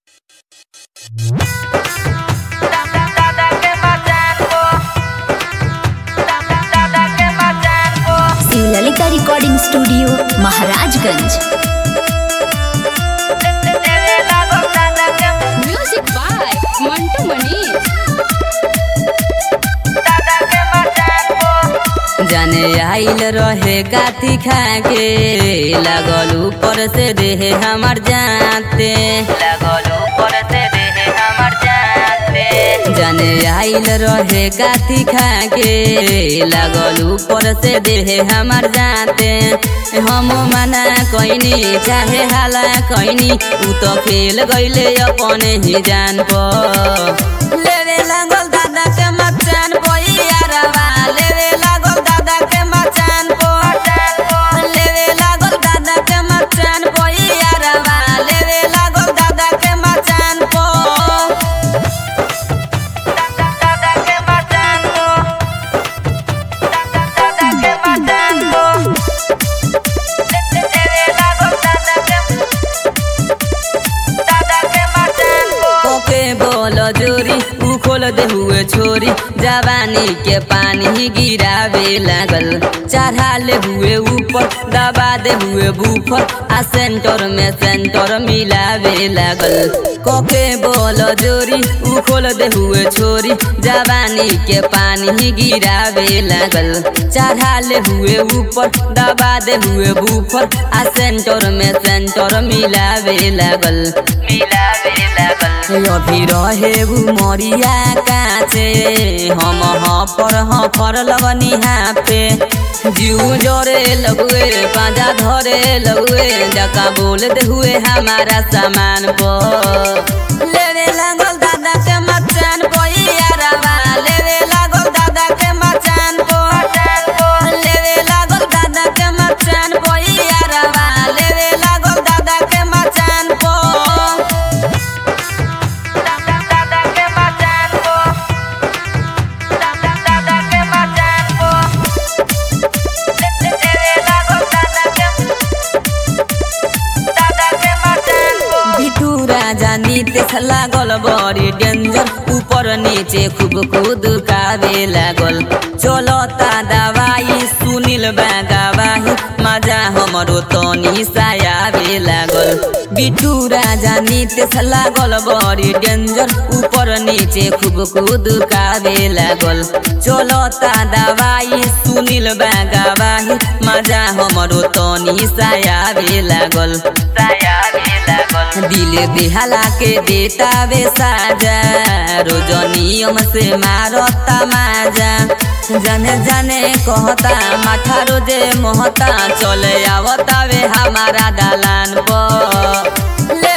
Shivlalita recording studio Maharajganj music by Mantu Manish जाने आइल रहे गाती खाके लागल ऊपर से देहे हमर जाते लागल ऊपर से देहे हमर जाते जाने आइल रहे गाती खाके लागल ऊपर से देहे हमर जाते हम मना कइनी चाहे हाला कइनी उ तो खेल गइले अपने ही जान पर लेवे लागल दादा के मचान बोइयारवा लेवे लागल दादा के मचान पो लेवे लागल दादा के मचान बोइयारवा लेवे लागल दादा के मचान पो दादा के मचान पो दादा के मचान पो लेवे लागल दादा के ओके बोल जोरी उ खोल दे हुए छोरी जवानी के पानी गिरावे लागल चढ़ा ले हुए ऊपर दबा दे हुए बूफर आ सेंटर में सेंटर मिलावे लागल कोके बोल जोरी उ खोल दे हुए छोरी जवानी के पानी गिरावे लागल चढ़ा ले हुए ऊपर दबा दे हुए बूफर आ सेंटर में सेंटर मिलावे लागल मिलावे लागल अभी रहे उ मरिया काचे हम हफर हफर लगनी पे जीव जोरे लगुए पाजा धरे लगुए जका बोल दे हुए हमारा सामान पर लेवे लागल दादा के मचान बोइयारवा लेवे लागल दादा के मचान पर लेवे लागल दादा के मचान बोइयारवा लेवे लागल दादा के मचान पर दादा के मचान पो दादा के मचान पो लेवे लागल दादा के दादा के मचान पो बिटू राजा नीतीश लागल बड़ी डेंजर ऊपर नीचे खूब कूद कावे लागल चलता दवाई सुनिल बागावाही मजा हमरो तनी सायावे लागल बिटू राजा नीतीश लागल बड़ी डेंजर ऊपर नीचे खूब कूद कावे लागल चलता दवाई सुनिल बागावाही मजा हमरो तनी सायावे लागल सायावे लागल दिल दिहाला के देतावे साजा रोज नियम से मारता माजा जाने जाने कहता माथा रोजे मोहता चले आवतावे हमारा दालान पर